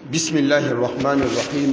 بسم الله الرحمن الرحيم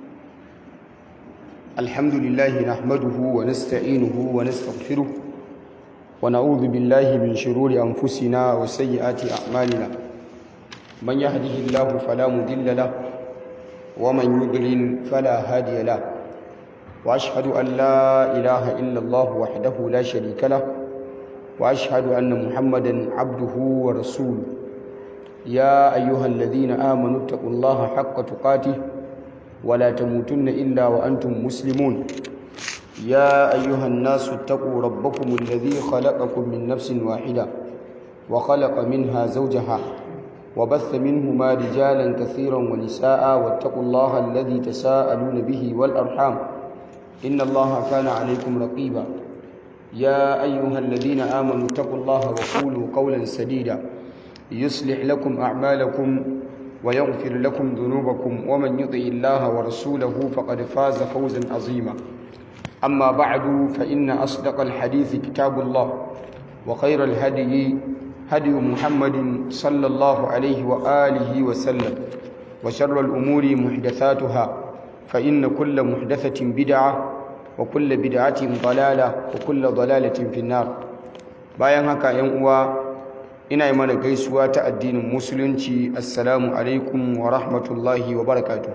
الحمد لله نحمده ونستعينه ونستغفره ونعوذ بالله من شرور أنفسنا وسيئات أعمالنا من يهده الله فلا مضل له ومن يضلل فلا هادي له وأشهد أن لا إله إلا الله وحده لا شريك له وأشهد أن محمدا عبده ورسوله يا أيها الذين آمنوا اتقوا الله حق تقاته ولا تموتن إلا وأنتم مسلمون يا أيها الناس اتقوا ربكم الذي خلقكم من نفس واحدة وخلق منها زوجها وبث منهما رجالا كثيرا ونساء واتقوا الله الذي تساءلون به والأرحام إن الله كان عليكم رقيبا يا أيها الذين آمنوا اتقوا الله وقولوا قولا سديدا يصلح لكم أعمالكم ويغفر لكم ذنوبكم ومن يطع الله ورسوله فقد فاز فوزا عظيما أما بعد فإن أصدق الحديث كتاب الله وخير الهدي هدي محمد صلى الله عليه وآله وسلم وشر الأمور محدثاتها فإن كل محدثة بدعة وكل بدعة ضلالة وكل ضلالة في النار bayan haka ‘yan uwa ina yi mana gaisuwa ta addinin musulunci assalamu alaikum wa rahmatullahi wa barakatu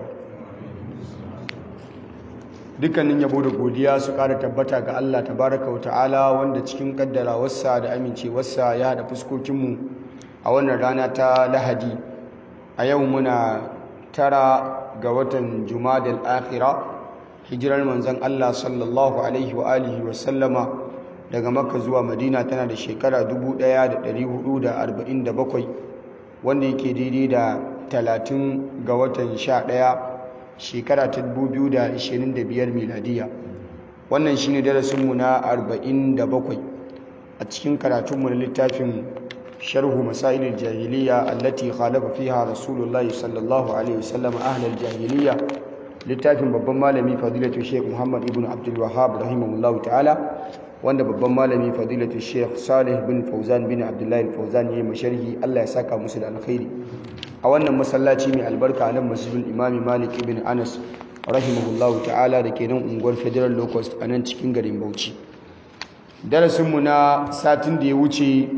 dukkanin yabo da godiya su ƙara tabbata ga Allah tabaraka wa ta'ala wanda cikin kaddarawarsa da amincewarsa ya haɗa fuskokinmu a wannan rana ta lahadi a yau muna tara ga watan jumadal akhira hijirar manzon Allah sallallahu alaihi wa alihi wa sallama daga makka zuwa madina tana da shekara 1447 wanda yake daidai da 30 ga watan 11 shekara ta 2025 miladiya wannan shine darasinmu na 47 a cikin karatunmu na littafin sharhu masailil jahiliya allati khalafa fiha rasulullahi sallallahu alaihi wasallam ahlal jahiliya littafin babban malami fadilatu sheikh muhammad ibn abdul wahhab rahimahullahu ta'ala wanda babban malami fadilatu sheikh salih bin fauzan bin abdullahi fauzan ya yi masharhi allah ya saka musu da alkhairi a wannan masallaci mai albarka nan masjidul imami malik ibn anas rahimahullahu ta'ala da ke nan unguwar federal locust a nan cikin garin bauchi darasinmu na satin da ya wuce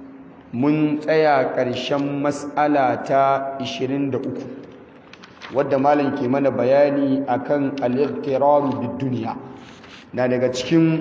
mun tsaya ƙarshen matsala ta 23 wadda malam ke mana bayani akan al-iqtiraru bid-dunya na daga cikin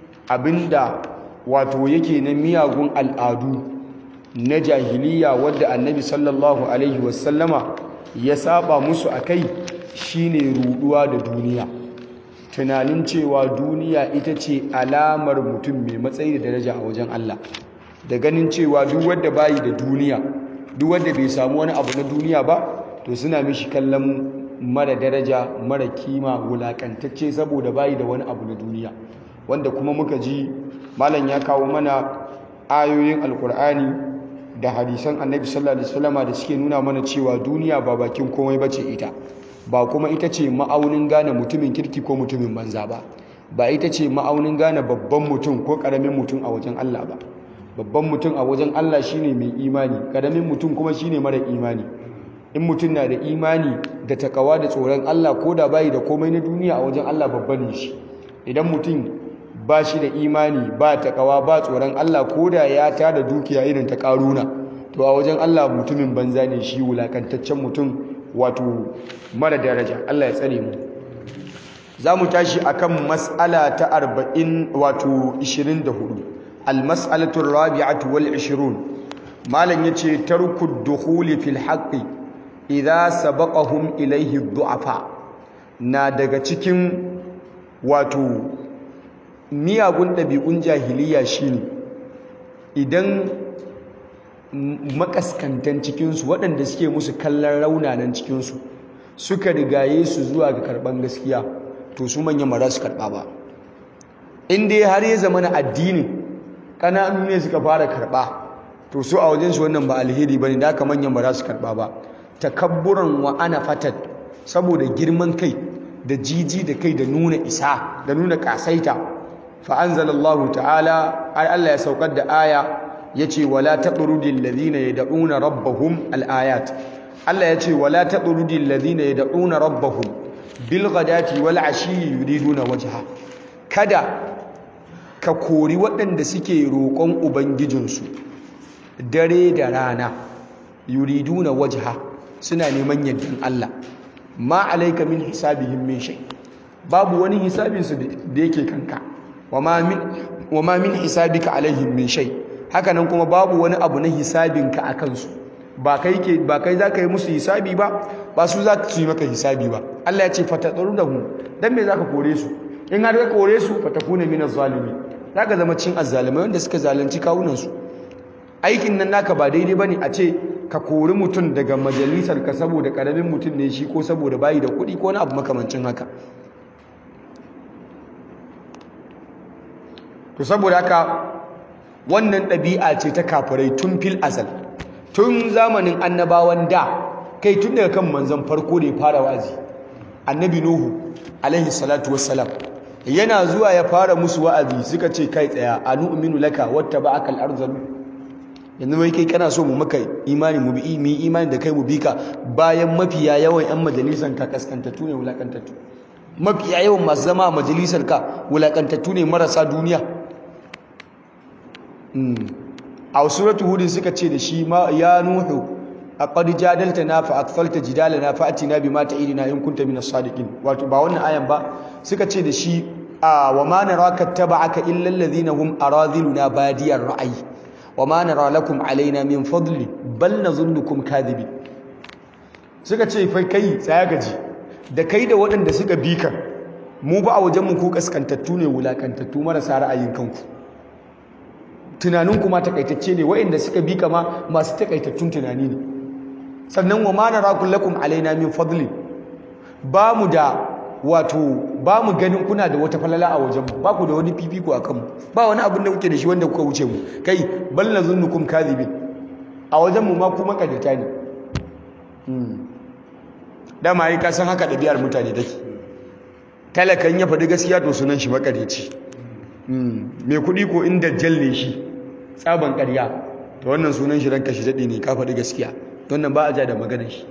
abinda wato yake na miyagun al'adu na jahiliya wadda annabi sallallahu alaihi wasallama ya saba musu a kai shine ruduwa da duniya tunanin cewa duniya ita ce alamar mutum mai matsayi da daraja a wajen Allah da ganin cewa duk wanda bayi da duniya duk wanda bai samu wani abu na duniya ba to suna mishi kallon mara daraja mara kima wulakantacce saboda bayi da wani abu na duniya wanda kuma muka ji malam ya kawo mana ayoyin alkur'ani da hadisan annabi sallallahu alaihi wasallama da suke nuna mana cewa duniya ba bakin komai bace ita ba kuma ita ce ma'aunin gane mutumin kirki ko mutumin banza ba ba ita ce ma'aunin gane babban mutum ko karamin mutum a wajen Allah ba babban mutum a wajen Allah shine mai imani karamin mutum kuma shine mara imani in mutum na da imani da takawa da tsoron Allah ko da bayi da komai na duniya a wajen Allah babban ne shi idan mutum ba shi da imani ba takawa ba tsoron Allah ko da ya tada dukiya irin ta karuna to a wajen Allah mutumin banza ne shi wulakantaccen mutum wato mara daraja Allah ya tsare mu za mu tashi akan mas'ala ta 40 wato 24 al-mas'alatu ar-rabi'atu wal 20 malam yace tarku dukhuli fil haqqi idza sabaqahum ilayhi du'afa na daga cikin wato miyagun ɗabi'un jahiliya shine idan makaskantan cikinsu waɗanda suke musu kallon raunanan cikinsu suka rigaye su zuwa ga karɓar gaskiya to su manyan ba za su karɓa ba in dai har ya zama na addini ƙananu ne suka fara karɓa to su a wajensu wannan ba alheri ba ne da aka manyan ba za su karɓa ba takabburan wa ana fatat saboda girman kai da jiji da kai da nuna isa da nuna ƙasaita fa'anzalallahu ta'ala ai Allah ya saukar da aya ya ce wala taɓurudin lalzina ya da'una rabbahum al'ayat Allah ya ce wala taqrudil ladina yad'una rabbahum bil ghadati wal ashi yuriduna wajha kada ka kori waɗanda suke roƙon ubangijinsu dare da rana yuriduna wajha suna neman yardan Allah ma alayka min hisabihim min shay babu wani hisabin su da yake kanka wama min wama min hisabika alaihim min shay haka nan kuma babu wani abu na hisabinka akan su ba kai ke ba kai zaka yi musu hisabi ba ba su za su yi maka hisabi ba Allah ya ce fatatsarunahu dan me zaka kore su in har ka kore su fatakuna minaz zalimi zaka zama cin azzalimai wanda suka zalunci kawunan su aikin nan naka ba daidai bane a ce ka kori mutum daga majalisar ka saboda karamin mutum ne shi ko saboda bayi da kuɗi ko wani abu makamancin haka to saboda haka wannan ɗabi'a ce ta kafirai tun fil azal tun zamanin annabawan da kai tun daga kan manzon farko da ya fara wazi annabi nuhu alaihi salatu wassalam yana zuwa ya fara musu wa'azi suka ce kai tsaya anu'minu laka wattaba'aka al-arzalu yanzu wai kai kana so mu maka imani mu bi mu imani da kai mu bi ka bayan mafiya yawan yan majalisan ka kaskantattu ne wulakantattu mafiya yawan masu zama a majalisar ka wulakantattu ne marasa duniya a suratu hudin suka ce da shi ma ya nuhu aqad jadaltana fa akfalta jidalana fa atina bima ta'idina in kunta minas sadiqin wato ba wannan ayan ba suka ce da shi a wa ma naraka taba'aka illa alladhina hum aradhiluna badiyar ra'ayi wa ma nara lakum alaina min fadli bal nazunnukum kadhibin suka ce fa kai tsaya gaji da kai da waɗanda suka bi ka mu ba a wajen mu ku kaskantattu ne wulakantattu marasa ra'ayin kanku tunaninku ma takaitacce ne waɗanda suka bi ka ma masu takaitattun tunani ne sannan wa ma nara lakum alaina min fadli ba mu da wato ba mu ganin kuna da wata falala a wajenmu ba ku da wani fifiko a kanmu ba wani abin da kuke da shi wanda kuka wuce mu kai bal na zunnukum kadhibin a wajenmu ma ku makadata ne dama yi ka san haka ɗabi'ar mutane take talakan ya faɗi gaskiya to sunan shi makadaici mai kuɗi ko in dajjal ne shi tsaban ƙarya to wannan sunan shi ranka shi daɗe ne ka faɗi gaskiya wannan ba a ja da maganar shi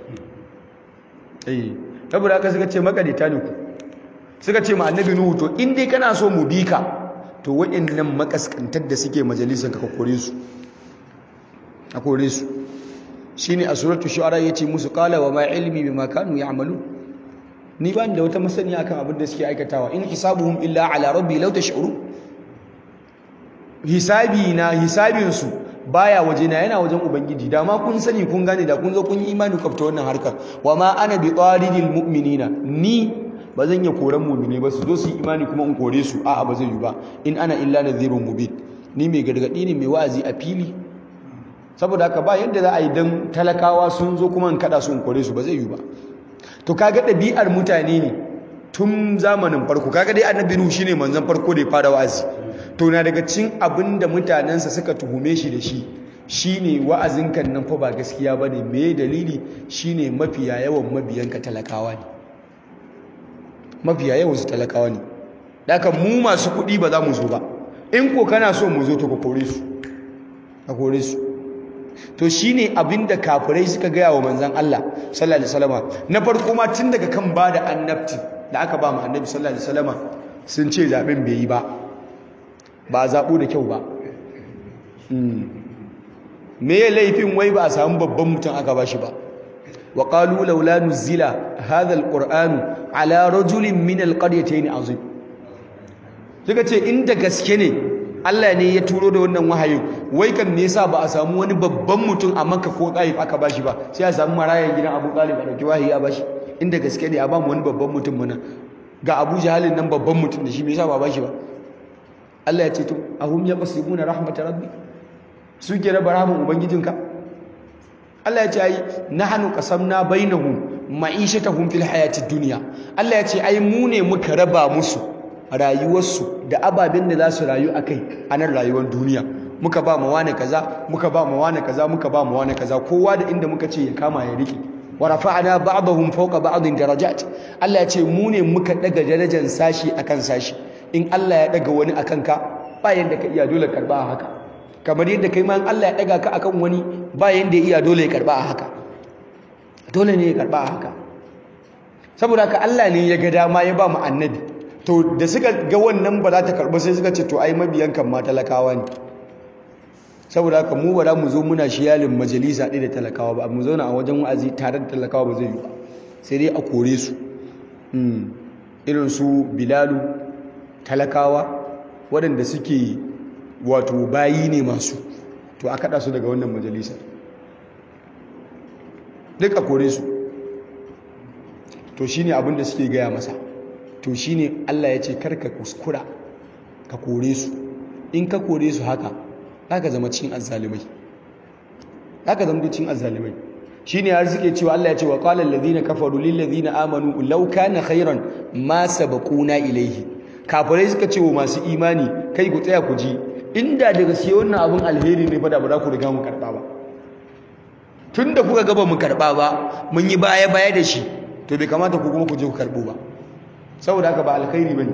saboda haka suka ce makadita ne ku suka ce ma annabi nuhu to in dai kana so mu bi ka to waɗannan makaskantar da suke majalisar ka kore su a kore su shine a suratul shu'ara yace musu qala wa ma ilmi bima kanu ya'malu ni ba da wata masaniya akan abin da suke aikatawa in hisabuhum illa ala rabbi law tash'uru hisabi na hisabin su baya waje na yana wajen ubangiji da ma kun sani kun gane da kun zo kun yi imani kafta wannan harkar wa ma ana bi qaridil mu'minina ni ba zan iya koran mu'mine ba su zo su yi imani kuma in kore su a'a ba zai yi ba in ana illa nadhirun mubin ni mai gargadi ne mai wa'azi a fili saboda haka ba yadda za a yi dan talakawa sun zo kuma in kada su in kore su ba zai yi ba to kaga ɗabi'ar mutane ne tun zamanin farko kaga dai annabi nuhu shine manzon farko da ya fara wa'azi to na daga cin abin da mutanensa suka tuhume shi da shi shine wa'azin kan nan fa ba gaskiya bane me dalili shine mafiya yawan mabiyanka talakawa ne mafiya yawan su talakawa ne daga mu masu kuɗi ba za mu zo ba in ko kana so mu zo to ka kore su ka kore su to shine abin da kafirai suka gaya wa manzon Allah sallallahu alaihi wasallam na farko ma tun daga kan bada annabti da aka ba mu annabi sallallahu alaihi wasallam sun ce zaben bai yi ba ba a zaɓo da kyau ba me ya laifin wai ba a samu babban mutum aka ba shi ba wa ƙalu laula nuzila hadha alqur'anu ala rajulin min alqaryatayn azim suka ce inda gaske ne Allah ne ya turo da wannan wahayin wai kan me yasa ba a samu wani babban mutum a Makka ko Taif aka bashi ba sai a samu marayan gidan Abu Talib a dauki wahayi a bashi inda gaske ne a ba mu wani babban mutum mana ga Abu Jahalin nan babban mutum da shi me yasa ba bashi ba Allah ya ce to ahum yaqsimuna rahmat rabbi suke raba rahman ubangijinka Allah ya ce ai nahnu qasamna bainahum ma'ishatahum fil hayatid dunya Allah ya ce ai mu ne muka raba musu rayuwarsu da ababen da za su rayu akai a nan rayuwar duniya muka ba mu wani kaza muka ba mu wani kaza muka ba mu wani kaza kowa da inda muka ce ya kama ya rike wa rafa'na ba'dahum fawqa ba'din darajat Allah ya ce mu ne muka daga darajar sashi akan sashi in Allah ya daga wani akan ka ba yanda ka iya dole karba haka kamar yadda kai ma in Allah ya daga ka akan wani ba yanda ya iya dole ya karba haka dole ne ya karba haka saboda haka Allah ne ya ga dama ya ba mu annabi to da suka ga wannan ba za ta karba sai suka ce to ai mabiyan kan ma talakawa ne saboda haka mu ba za mu zo muna shiyalin majalisa ɗaya da talakawa ba mu zauna a wajen wa'azi tare da talakawa ba zai yi ba sai dai a kore su irin su bilalu talakawa waɗanda suke wato bayi ne masu to a kaɗa su daga wannan majalisa duk a kore su to shine abin da suke gaya masa to shine Allah ya ce karka kuskura ka kore su in ka kore su haka zaka zama cikin azzalimai zaka zama cikin azzalimai shine har suke cewa Allah ya ce wa qala allazina kafaru lil ladina amanu law kana khairan ma sabaquna ilayhi kafirai suka ce wa masu imani kai ku tsaya ku ji inda daga sai wannan abun alheri ne fa da ba za ku riga mu karba ba tunda kuka ga ba mu karba ba mun yi baya baya da shi to bai kamata ku kuma ku je ku karbo ba saboda haka ba alkhairi bane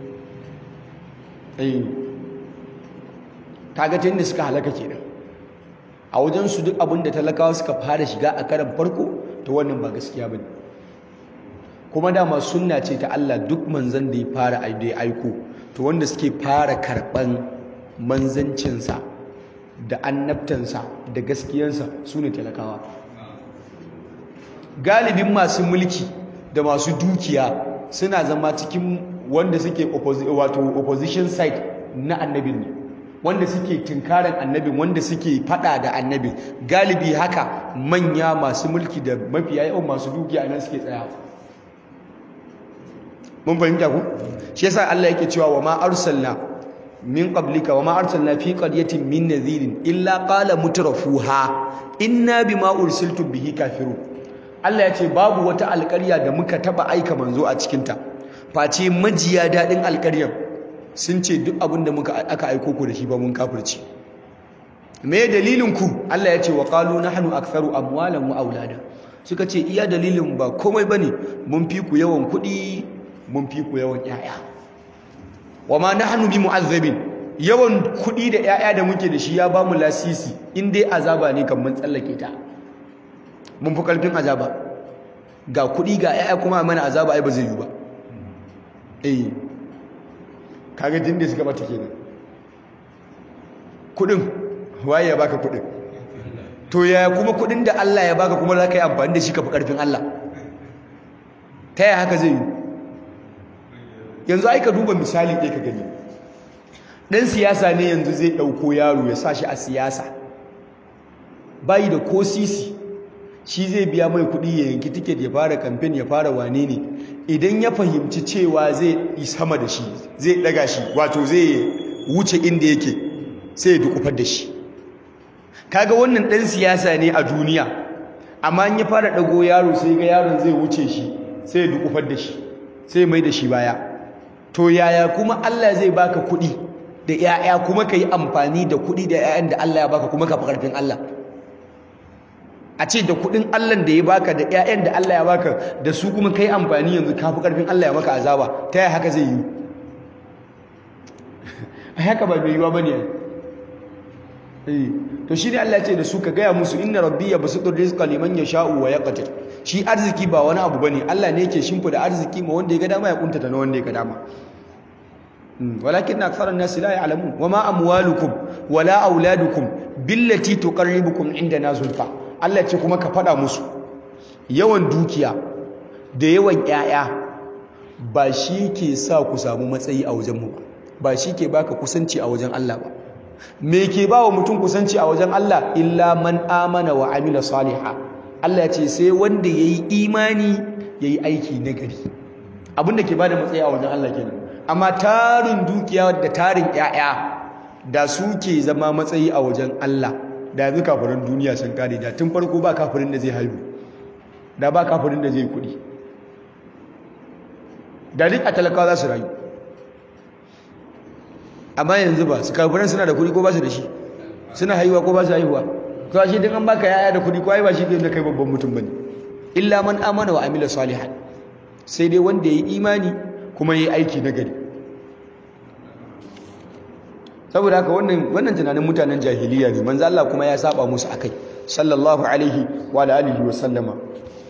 eh kaga tunda suka halaka kenan a wajen su duk abin da talakawa suka fara shiga a karan farko to wannan ba gaskiya bane kuma dama sunna ce ta Allah duk manzon da ya fara aiko to wanda suke fara karban manzancinsa da annabtansa da gaskiyansa su ne talakawa galibin masu mulki da masu dukiya suna zama cikin wanda suke wato opposition side na annabin ne wanda suke tunkarin annabin wanda suke fada da annabin galibi haka manya masu mulki da mafiya yawan masu dukiya nan suke tsaya mun fahimta ku shi yasa Allah yake cewa wa ma arsalna min qablika wa ma arsalna fi qaryatin min nadhirin illa qala mutrafuha inna bima ursiltum bihi kafirun Allah ya ce babu wata alƙarya da muka taba aika manzo a cikinta face majiya daɗin alƙaryar sun ce duk abin da muka aka aiko ku da shi ba mun kafirci me dalilin ku Allah ya ce wa qalu nahnu aktharu amwalan wa aulada suka ce iya dalilin ba komai bane mun fi ku yawan kuɗi mun fi ku yawan ƴaƴa wa ma nahnu bi mu'azzabin yawan kuɗi da ƴaƴa da muke da shi ya ba mu lasisi in dai azaba ne kan mun tsallake ta mun fi ƙarfin azaba ga kuɗi ga ƴaƴa kuma mana azaba ai ba zai yi ba eh kaga jin da suka bata kenan kuɗin waye ya baka kuɗin to yaya kuma kuɗin da Allah ya baka kuma za ka yi amfani da shi ka fi ƙarfin Allah ta yaya haka zai yi yanzu ai ka duba misali ɗaya ka gani ɗan siyasa ne yanzu zai ɗauko yaro ya sa shi a siyasa bayi da ko sisi shi zai biya mai kuɗi ya yanki tiket ya fara kamfen ya fara wane ne idan ya fahimci cewa zai yi sama da shi zai ɗaga shi wato zai wuce inda yake sai ya dukufar da shi kaga wannan ɗan siyasa ne a duniya amma in ya fara ɗago yaro sai ga yaron zai wuce shi sai ya dukufar da shi sai mai da shi baya to yaya kuma Allah zai baka kuɗi da 'ya'ya kuma ka yi amfani da kuɗi da 'ya'yan da Allah ya baka kuma ka fi ƙarfin Allah a ce da kuɗin Allah da ya baka da 'ya'yan da Allah ya baka da su kuma ka yi amfani yanzu ka fi ƙarfin Allah ya maka azaba ta yaya haka zai yi a haka ba mai yiwa ba ne to shi ne Allah ce da su ka gaya musu inna rabbi ya basu rizqa liman yasha'u wa yaqdir shi arziki ba wani abu bane Allah ne yake shimfida arziki ma wanda ya ga dama ya kuntata na wanda ya ga dama walakin aktharan nas la ya'lamun wama amwalukum wala auladukum billati tuqarribukum indana zulfa Allah ce kuma ka fada musu yawan dukiya da yawan 'ya'ya ba shi ke sa ku samu matsayi a wajen mu ba shi ke baka kusanci a wajen Allah ba me ke ba wa mutum kusanci a wajen Allah illa man amana wa amila salihah Allah ya ce sai wanda yayi imani yayi aiki nagari abinda ke bada matsayi a wajen Allah kenan amma tarin dukiya da tarin 'ya'ya da su ke zama matsayi a wajen Allah da yanzu kafirin duniya sun kare da tun farko ba kafirin da zai haihu da ba kafirin da zai kudi da duk a talakawa za su rayu amma yanzu ba su kafiran suna da kudi ko ba su da shi suna haihuwa ko ba su haihuwa to shi din an baka yaya da kudi ko ai ba shi da kai babban mutum bane illa man amana wa amila salihan sai dai wanda yayi imani kuma yayi aiki na gari saboda haka wannan wannan tunanin mutanen jahiliya ne manzo Allah kuma ya saba musu akai sallallahu alaihi wa alihi wa sallama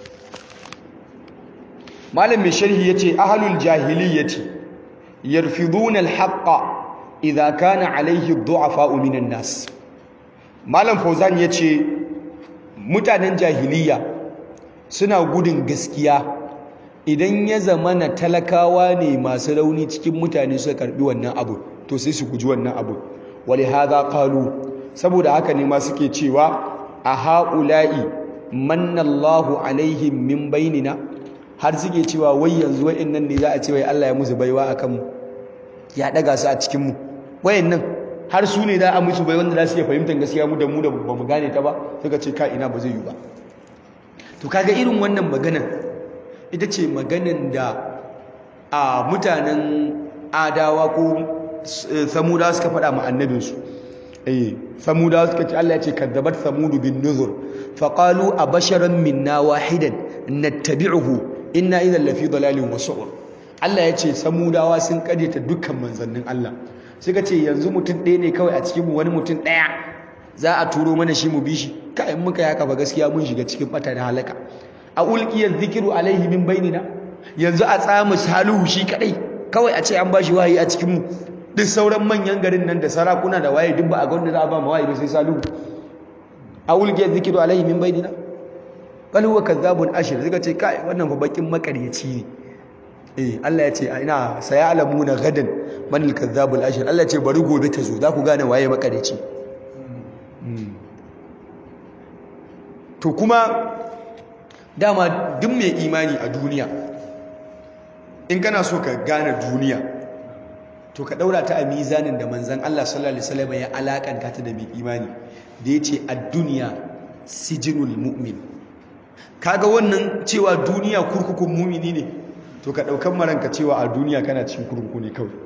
malam mai sharhi yace ahlul jahiliyyati yarfiduna al-haqqa idza kana alayhi ad-du'afa minan nas malam fauzan yace mutanen jahiliya suna gudun gaskiya idan ya zama na talakawa ne masu rauni cikin mutane suka karbi wannan abu to sai su guji wannan abu wali hadha qalu saboda haka ne ma suke cewa a haula'i mannallahu alaihim min bainina har suke cewa wai yanzu wayannan ne za a ce wai Allah ya musu baiwa akan mu ya daga su a cikin mu wayannan har su ne za a musu bai wanda za su iya fahimtar gaskiya mu da mu da ba mu gane ta ba suka ce ka ina ba zai yi ba to kaga irin wannan maganan ita ce maganan da a mutanen adawa ko samudawa suka faɗa ma annabinsu eh samudawa suka ce Allah ya ce kadzabat samudu bin nuzur faqalu abasharan minna wahidan nattabi'uhu inna idhan lafi dalalin wasu'ur Allah ya ce samudawa sun karyata dukkan manzannin Allah suka ce yanzu mutum ɗaya ne kawai a cikin mu wani mutum ɗaya za a turo mana shi mu bi shi kai muka yaka ba gaskiya mun shiga cikin bata da halaka a ulqiyaz zikru alaihi min bainina yanzu a tsamu salihu shi kadai kawai a ce an bashi wahayi a cikin mu duk sauran manyan garin nan da sarakuna da waye duk ba a ga wanda za a ba mu wahayi ba sai salihu a ulqiyaz zikru alaihi min bainina bal huwa kadhabun ashir suka ce kai wannan fa bakin makaryaci ne eh Allah ya ce ina sayalamuna gadan man al-kadhabul ashir Allah ya ce bari gobe ta zo za ku gane waye makaryaci to kuma dama duk mai imani a duniya in kana so ka gane duniya to ka daura ta a mizanin da manzan Allah sallallahu alaihi wasallam ya alakanta ta da mai imani da yace ad-dunya sijinul mu'min kaga wannan cewa duniya kurkukun mumini ne to ka daukan maranka cewa a duniya kana cikin kurkuku ne kawai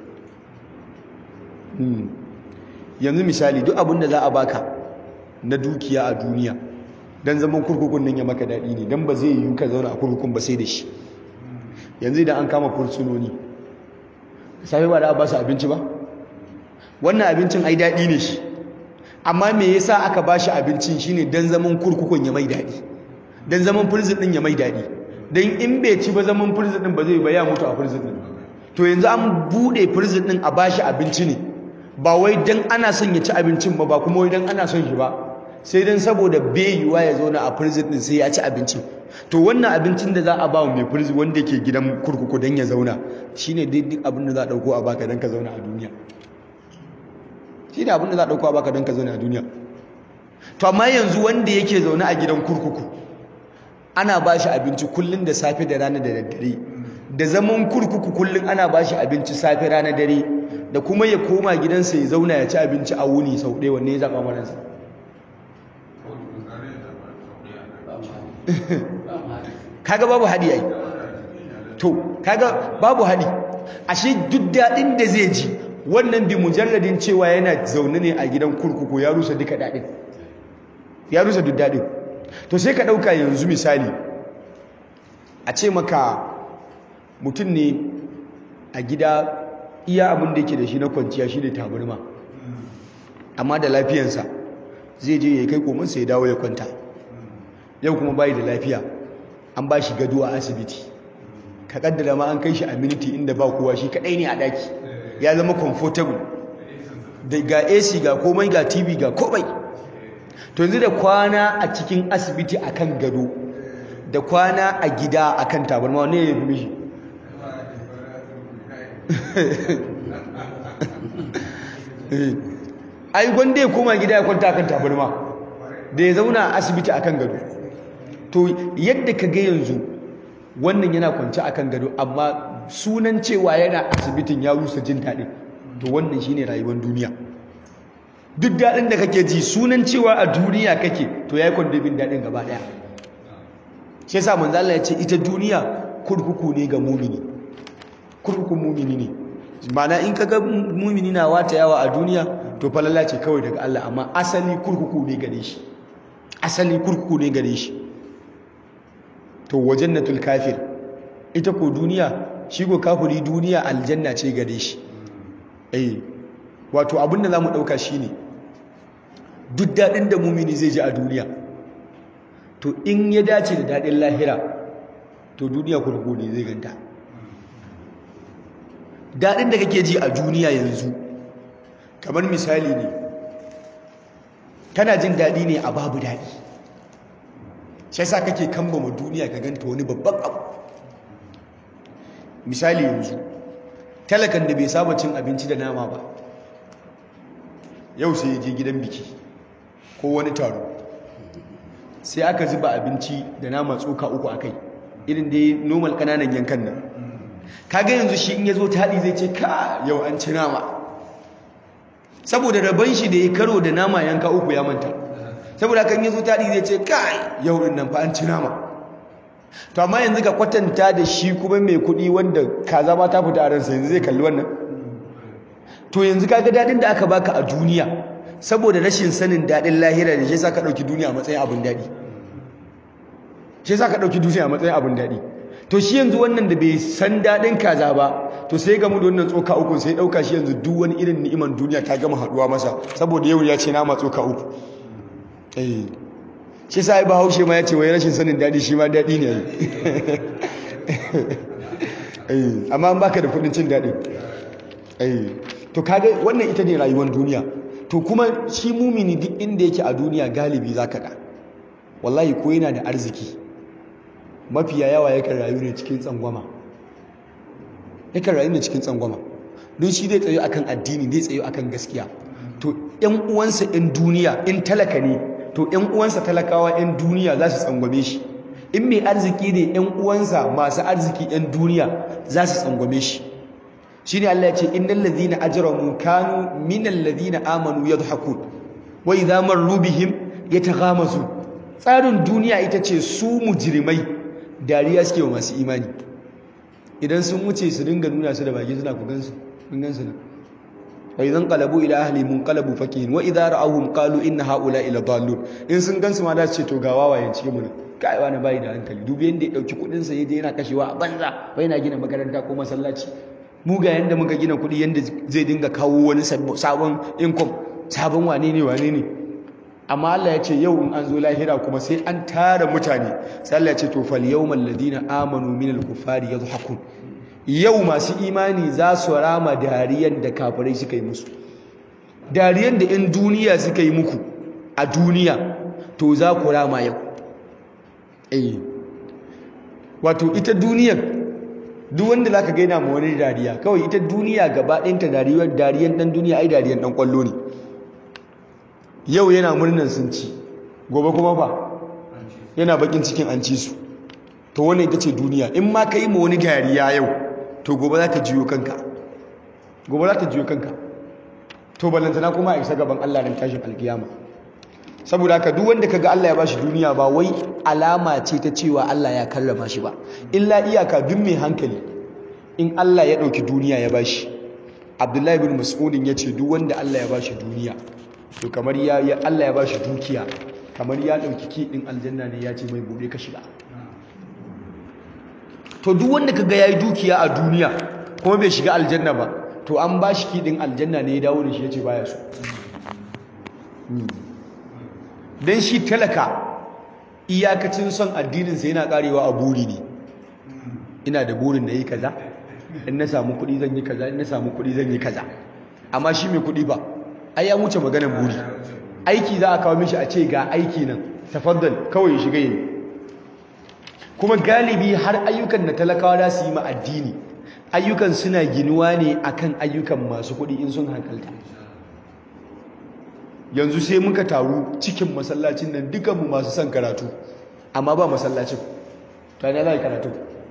yanzu misali duk abin da za a baka na dukiya a duniya don zaman kurkukun nan ya maka daɗi ne don ba zai yi ka zauna a kurkukun ba sai da shi yanzu idan an kama fursunoni safe ba da a ba su abinci ba wannan abincin ai daɗi ne shi amma me yasa aka ba shi abincin shine don zaman kurkukun ya mai daɗi don zaman furzin ɗin ya mai daɗi don in bai ci ba zaman furzin ɗin ba zai ba ya mutu a furzin ɗin to yanzu an buɗe furzin ɗin a ba shi abinci ne ba wai don ana son ya ci abincin ba ba kuma wai don ana son shi ba sai don saboda yiwuwa ya zauna a prison din sai ya ci abinci to wannan abincin da za a ba mai prison wanda ke gidan kurkuku don ya zauna shine duk abin da za a dauko a baka don ka zauna a duniya shine abin da za a dauko a baka don ka zauna a duniya to amma yanzu wanda yake zaune a gidan kurkuku ana ba shi abinci kullum da safe da rana da daddare da zaman kurkuku kullum ana ba shi abinci safe rana dare da kuma ya koma gidansa ya zauna ya ci abinci a wuni sau ɗaya wanne ya zaɓa maransa kaga babu hadi ai to kaga babu hadi ashe duk dadin da zai ji wannan bi mujalladin cewa yana zaune ne a gidan kurkuku ya rusa duka dadin ya rusa duk dadin to sai ka dauka yanzu misali a ce maka mutum ne a gida iya abin da yake da shi na kwanciya shi ne tabarma amma da lafiyansa zai je ya kai komansa ya dawo ya kwanta yau kuma bayi da lafiya an ba shi gado a asibiti ka kaddara ma an kai shi a miniti inda ba kowa shi kadai ne a daki ya zama comfortable da ga AC ga komai ga TV ga komai to yanzu da kwana a cikin asibiti akan gado da kwana a gida akan tabarma wanne ya fi mishi ai gwanda ya koma gida ya kwanta akan tabarma da ya zauna a asibiti akan gado to yadda ka ga yanzu wannan yana kwanci akan gado amma sunan cewa yana asibitin ya rusa jin daɗin to wannan shine rayuwar duniya duk daɗin da kake ji sunan cewa a duniya kake to yayi kwandabin daɗin gaba ɗaya shi yasa manzo Allah ya ce ita duniya kurkuku ne ga mumini kurkukun mumini ne mana in kaga mumini na wata yawa a duniya to falala ce kawai daga Allah amma asali kurkuku ne gare shi asali kurkuku ne gare shi to wajannatul kafir ita ko duniya shi ko kafiri duniya aljanna ce gare shi eh wato abinda zamu dauka shine duk dadin da mumini zai ji a duniya to in ya dace da dadin lahira to duniya kurkuku ne zai ganta daɗin da kake ji a duniya yanzu kamar misali ne kana jin daɗi ne a babu daɗi shi sa kake kambama duniya ka ganta wani babban abu misali yanzu talakan da bai saba cin abinci da nama ba yau sai ya je gidan biki ko wani taro sai aka zuba abinci da nama tsoka uku a kai irin dai normal kananan yankan nan kaga yanzu shi in ya zo taɗi zai ce ka yau an ci nama saboda rabon shi da ya karo da nama yanka uku ya manta saboda kan ya zo taɗi zai ce kai yau ɗin nan fa an ci nama to amma yanzu ka kwatanta da shi kuma mai kuɗi wanda kaza ma ta fita a ransa yanzu zai kalli wannan to yanzu kaga daɗin da aka baka a duniya saboda rashin sanin daɗin lahira da shi yasa ka ɗauki duniya a matsayin abin daɗi shi yasa ka ɗauki duniya a matsayin abin daɗi to shi yanzu wannan da bai san daɗin kaza ba to sai gamu da wannan tsoka uku sai ɗauka shi yanzu duk wani irin ni'iman duniya ta gama haɗuwa masa saboda yau ya ce nama tsoka uku eh shi sa ai bahaushe ma ya ce wai rashin sanin daɗi shi ma daɗi ne eh amma an baka da kuɗin cin daɗi eh to kaga wannan ita ne rayuwar duniya to kuma shi mumini duk inda yake a duniya galibi zaka ga wallahi ko yana da arziki mafiya yawa yakan rayu ne cikin tsangwama yakan rayu ne cikin tsangwama don shi zai tsayo akan addini zai tsayo akan gaskiya to ƴan uwansa ƴan duniya in talaka ne to ƴan uwansa talakawa ƴan duniya za su tsangwame shi in mai arziki ne ƴan uwansa masu arziki ƴan duniya za su tsangwame shi shine Allah ya ce innal ladhina ajramu kanu minal ladhina amanu yadhhakun wa idha marru bihim yataghamazu tsarin duniya ita ce su mujrimai dariya suke wa masu imani idan sun wuce su dinga nuna su da baki suna ku gansu kun gansu nan wa idan qalabu ila ahli munqalabu fakihin wa idha ra'awhum qalu inna haula ila dallun in sun gansu ma da su ce to ga wawayen cikin mu ne kai wani bai da hankali dubi yanda ya dauki kudin sa yaje yana kashewa a banza bai na gina makaranta ko masallaci mu ga yanda muka gina kudi yanda zai dinga kawo wani sabon income sabon wane ne wane ne amma Allah ya ce yau in an zo lahira kuma sai an tara mutane sai Allah ya ce to fal yawmal ladina amanu minal kufari yadhakun yau masu imani za su rama dariyan da kafirai suka yi musu dariyan da in duniya suka yi muku a duniya to za ku rama yau eh wato ita duniyar duk wanda zaka ga yana ma wani dariya kawai ita duniya gaba ɗayanta dariyar dariyan dan duniya ai dariyan dan kwallo ne yau yana murnan sun ci gobe kuma fa yana bakin cikin an ci su to wannan ita ce duniya in ma ka yi ma wani dariya yau to gobe za ta jiyo kanka gobe za ta jiyo kanka to ballantana kuma a isa gaban Allah ran tashin alkiyama saboda haka duk wanda kaga Allah ya bashi duniya ba wai alama ce ta cewa Allah ya karrama shi ba illa iyaka duk mai hankali in Allah ya dauki duniya ya bashi Abdullahi bin Mas'udin ya ce duk wanda Allah ya bashi duniya to kamar ya Allah ya bashi dukiya kamar ya dauki kidin aljanna ne ya ce mai bude ka shiga to duk wanda kaga yayi dukiya a duniya kuma bai shiga aljanna ba to an bashi kidin aljanna ne ya dawo da shi yace baya so dan shi talaka iyakacin son addinin sa yana karewa a buri ne ina da burin da yi kaza in na samu kuɗi zan yi kaza in na samu kuɗi zan yi kaza amma shi mai kuɗi ba ai ya wuce maganar buri aiki za a kawo mishi a ce ga aiki nan tafaddal kawai shiga yi kuma galibi har ayyukan da talakawa za su yi ma addini ayyukan suna ginuwa ne akan ayyukan masu kuɗi in sun hankalta yanzu sai muka taru cikin masallacin nan dukanmu masu son karatu amma ba masallacin to ne za karatu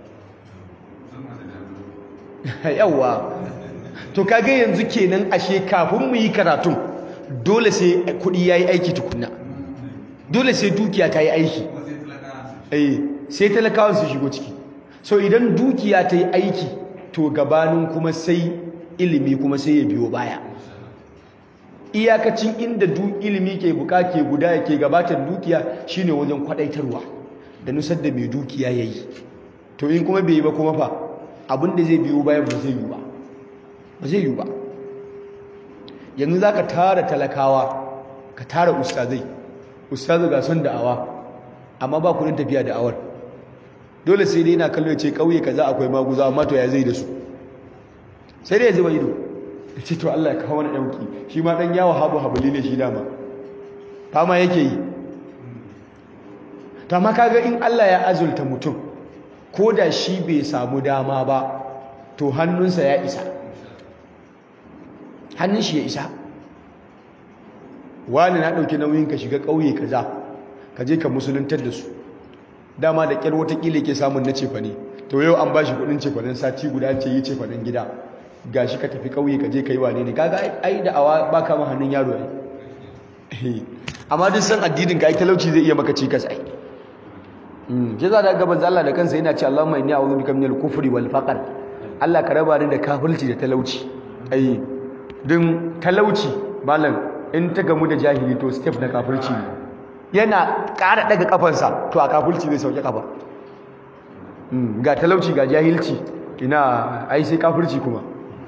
yawwa to kage yanzu kenan ashe kafin mu yi karatun dole sai kuɗi ya yi aiki tukunna dole sai dukiya ta yi aiki sai talakawan su shigo ciki so idan dukiya ta yi aiki to gabanin kuma sai ilimi kuma sai ya biyo baya iyakacin inda ilimi ke buka ke guda ke gabatar dukiya shine wajen kwadaitarwa da nusar da mai dukiya ya yi to in kuma bai yi ba kuma fa abinda zai biyo bayan ba zai yi ba ba zai yi ba yanzu za ka tara talakawa ka tara ustazai ustazu ga son da'awa amma ba kudin tafiya da'awar dole sai dai yana kallo ya ce ƙauye kaza akwai maguza amma to ya zai da su sai dai ya zuba ido ya ce to Allah ya kawo wani ɗauki shi ma ɗan yawo habu habuli ne shi dama fama yake yi to amma kaga in Allah ya azulta mutum ko da shi bai samu dama ba to hannunsa ya isa hannun shi ya isa wani na ɗauki nauyin ka shiga ƙauye kaza ka je ka musuluntar da su dama da ƙyar watakila ke samun na cefane to yau an ba shi kuɗin cefanen sati guda ce yi cefanen gida ga shi ka tafi ƙauye ka je ka yi wane ne kaga ai da awa ba kama hannun yaro ai amma duk san addinin ka ai talauci zai iya maka cikas ai ke za da gaban Allah da kansa yana ce Allahumma inni a'udhu bika minal kufri wal faqr Allah ka raba ni da kafirci da talauci ai din talauci malam in ta gamu da jahili to step na kafirci ne yana ƙara daga kafansa to a kafirci zai sauke kafa ga talauci ga jahilci ina ai sai kafirci kuma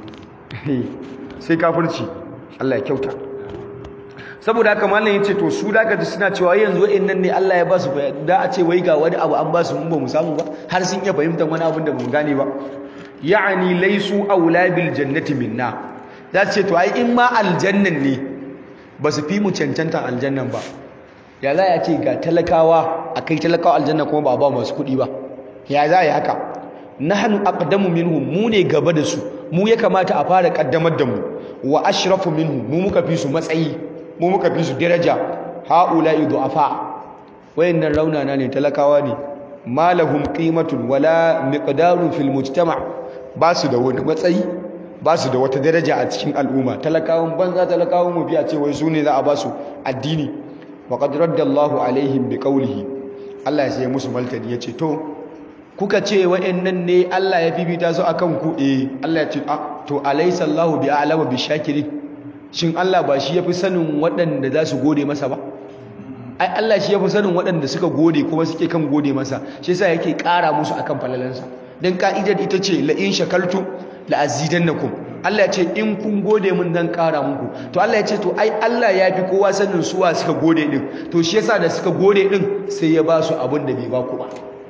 sai kafirci Allah ya kyauta saboda haka mallan yace to su da ji suna cewa yanzu wayannan ne Allah ya ba su da a ce wai ga wani abu an ba su mun ba mu samu ba har sun iya fahimtar wani abin da mu gane ba ya'ani laysu aula bil jannati minna za ce to ai in ma aljannan ne ba su fi mu cancanta aljannan ba ya za ya ce ga talakawa akai talakawa aljanna kuma ba ba masu kuɗi ba ya za ya haka nahnu aqdamu minhum mu ne gaba da su mu ya kamata a fara kaddamar da mu wa ashrafu minhum mu muka fi su matsayi mu muka fi su daraja haula'i du'afa wayannan raunana ne talakawa ne malahum qimatun wala miqdarun fil mujtama ba su da wani matsayi ba su da wata daraja a cikin al'umma talakawan banza talakawan mu biya ce wai su ne za a ba su addini wa qad raddallahu alaihim biqawlihi Allah ya sai musu maltani yace to kuka ce wayannan ne Allah ya fifita su akan ku eh Allah ya ce to alaysa Allahu bi a'lamu bi shakirin shin Allah ba shi yafi sanin waɗanda za su gode masa ba ai Allah shi yafi sanin waɗanda suka gode kuma suke kan gode masa shi yasa yake ƙara musu akan falalansa dan ka'idar ita ce la in shakaltu la azidannakum Allah ya ce in kun gode min dan ƙara muku to Allah ya ce to ai Allah ya fi kowa sanin suwa suka gode din to shi yasa da suka gode din sai ya ba su abin da bai ba ku ba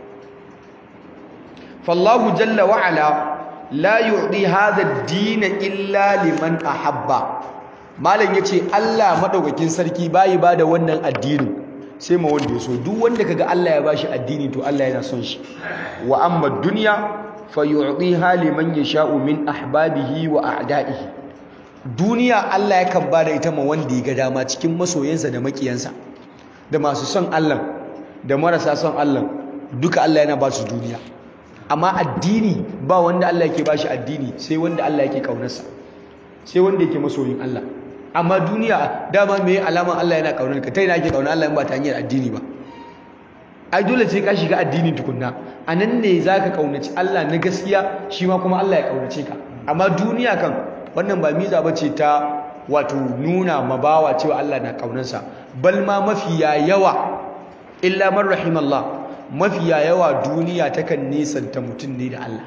fallahu jalla wa ala la yu'ti hadha ad-din illa liman ahabba malam yace Allah madaukakin sarki bayi bada wannan addinin sai ma wanda yaso duk wanda kaga Allah ya bashi addini to Allah yana son shi wa amma dunya fayu'tiha liman yasha'u min ahbabihi wa a'da'ihi duniya Allah yakan bada ita ma wanda ya ga dama cikin masoyansa da makiyansa da masu son Allah da marasa son Allah duka Allah yana ba su duniya amma addini ba wanda Allah yake bashi addini sai wanda Allah yake kaunarsa sai wanda yake masoyin Allah amma duniya dama me alaman Allah yana kaunar ka tai na ake kaunar Allah in ba ta hanyar addini ba ai dole sai ka shiga addini tukunna anan ne zaka kaunaci Allah na gaskiya shi ma kuma Allah ya kaunace ka amma duniya kan wannan ba miza bace ta wato nuna mabawa cewa Allah na kaunarsa bal ma mafiya yawa illa man rahimallah mafiya yawa duniya takan nisanta mutum ne da Allah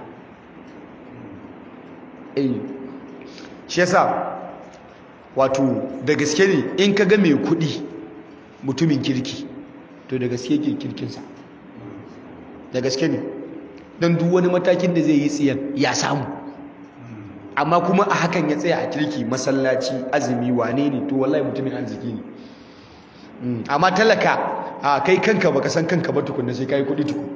eh shi yasa wato da gaske ne in ka ga mai kuɗi mutumin kirki to da gaske ke kirkinsa da gaske ne don duk wani matakin da zai yi tsiyan ya samu amma kuma a hakan ya tsaya a kirki masallaci azumi wane ne to wallahi mutumin arziki ne amma talaka a kai kanka baka san kanka ba tukunna sai kai kudi tukun